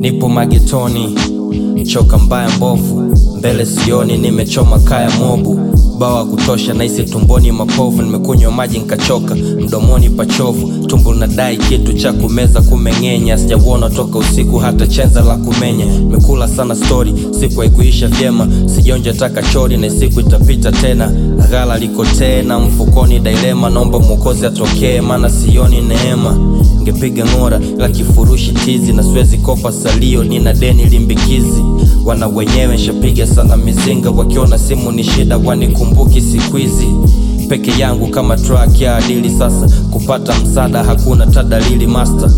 nipo magetoni, choka mbaya mbovu, mbele sioni, nimechoma kaya mobu bawa kutosha, naisi tumboni mapovu, nimekunywa maji nkachoka, mdomoni pachovu, tumbo linadai kitu cha kumeza kumeng'enya, sijauona toka usiku hata chenza la kumenya, nimekula sana stori, siku haikuisha vyema, sijaonja taka chori na siku itapita tena, ghala liko tena mfukoni, dailema, naomba mwokozi atokee, maana sioni neema, ngepiga ng'ora ila kifurushi tizi na siwezi kopa salio, nina deni limbikizi, wana wenyewe nshapiga sana mizinga, wakiona simu ni shida wanikumbuki siku hizi peke yangu kama track ya adili sasa, kupata msaada hakuna tadalili master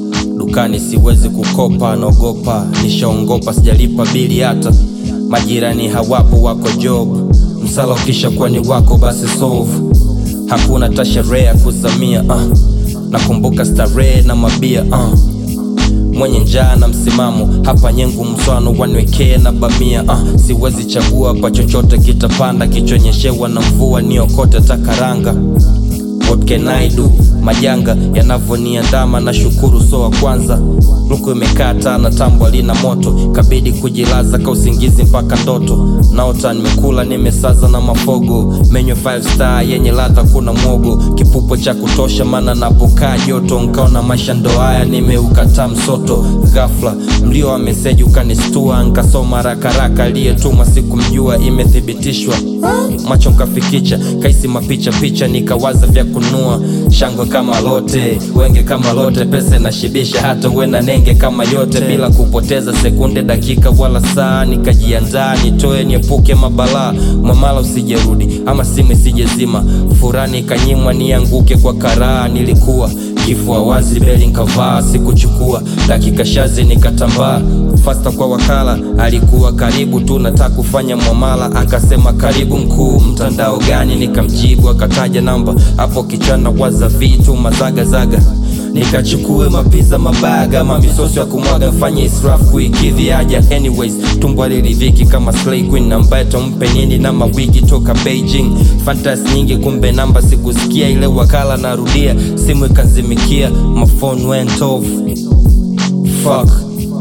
dukani siwezi kukopa, naogopa nishaongopa, sijalipa bili hata majirani hawapo, wako job, msala ukisha kuwa ni wako basi solve, hakuna tasherehe ya kuzamia uh. Nakumbuka starehe na mabia uh. Mwenye njaa na msimamo hapa nyengu mswano wanwekee na bamia uh. Siwezi chagua pa chochote kitapanda, kichonyeshewa na mvua niokote takaranga What can I do? Majanga yanavyoniandama na shukuru so wa kwanza luku imekata na tambo lina moto kabidi kujilaza ka usingizi mpaka ndoto naota nimekula nimesaza na mafogo menyo 5 star yenye ladha kuna mwogo kipupo cha kutosha mana napokaa joto nkaona maisha ndo haya nimeukataa msoto ghafla mlio wa meseji ukanistua nkasoma rakaraka aliyetuma sikumjua imethibitishwa macho nkafikicha kaisi mapicha picha nikawaza vya kunua shangwe kama lote wenge kama lote pesa nashibisha hata wena nenge kama yote bila kupoteza sekunde dakika wala saa nikajiandaa nitoe niepuke mabalaa mwamala usijerudi ama simu isijezima furani ikanyimwa nianguke kwa karaa nilikuwa kifua wazi beli nkavaa sikuchukua dakika shazi nikatambaa fasta kwa wakala alikuwa karibu tu nataka kufanya mwamala akasema karibu mkuu mtandao gani nikamjibu akataja namba hapo kichana waza vitu mazagazaga nikachukue mapiza mabaga mamisosi ya kumwaga mfanye israf kuikidhi haja anyways tumbo aliridhiki kama slay queen ambaye tompe nini na mawigi toka beijing fantas nyingi kumbe namba sikusikia ile wakala narudia simu ikazimikia mafone went off fuck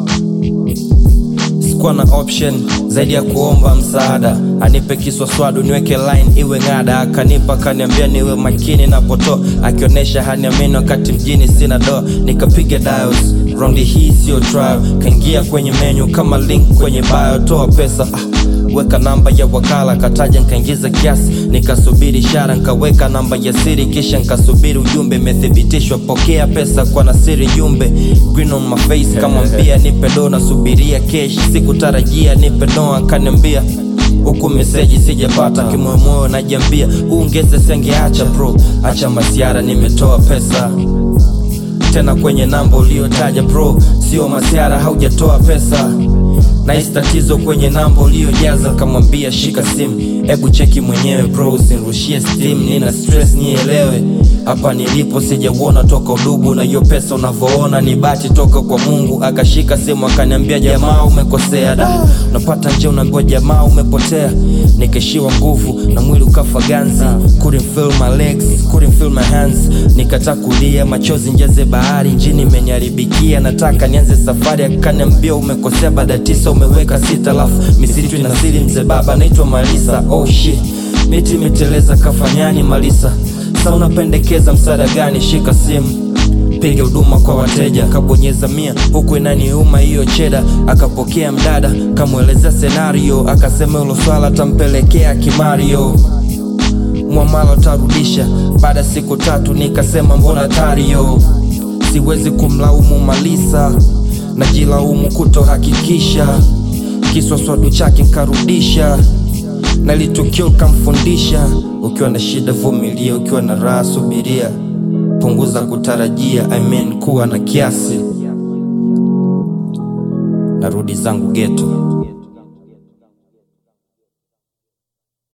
sikuwa na option zaidi ya kuomba msaada anipe kiswaswadu niweke line iwe ng'ada akanipa akaniambia niwe makini napoto akionyesha haniamini wakati mjini sina doa nikapiga dials raundi hii siyo trial kaingia kwenye menu kama link kwenye bio toa pesa ah weka namba ya wakala kataja nkaingiza kiasi nikasubiri ishara nkaweka namba ya siri kisha nkasubiri ujumbe imethibitishwa pokea pesa kwa nasiri jumbe green on my face kamwambia nipe do nasubiria kesh sikutarajia nipe no akaniambia huku meseji sijapata kimoyomoyo najiambia uongeze sengeacha bro acha masiara nimetoa pesa tena kwenye namba uliotaja bro sio masiara haujatoa pesa nahisi tatizo kwenye namba uliojaza kamwambia shika simu hebu cheki mwenyewe bro usinirushie steam nina stress nielewe hapa nilipo sijauona toka udugu na hiyo pesa unavyoona ni bati toka kwa mungu akashika simu akaniambia jamaa umekosea da unapata nje unaambiwa jamaa umepotea nikishiwa nguvu na mwili ukafa ganzi couldn't feel my legs couldn't feel my hands nikata kulia machozi njeze bahari njini imeniharibikia nataka nianze safari akaniambia umekosea baada tisa umeweka sita lafu misitu inasili mzee baba naitwa malisa oh shit miti imeteleza kafanyani malisa sa unapendekeza msaada gani shika simu piga huduma kwa wateja akabonyeza mia huku inaniuma hiyo cheda akapokea mdada kamwelezea senario akasema hilo swala tampelekea kimario mwamala utarudisha baada siku tatu nikasema mbona tario siwezi kumlaumu malisa najilaumu kutohakikisha kiswaswadu chake nkarudisha na litukio kamfundisha ukiwa na shida vumilia ukiwa na raha subiria punguza kutarajia I mean kuwa na kiasi narudi zangu geto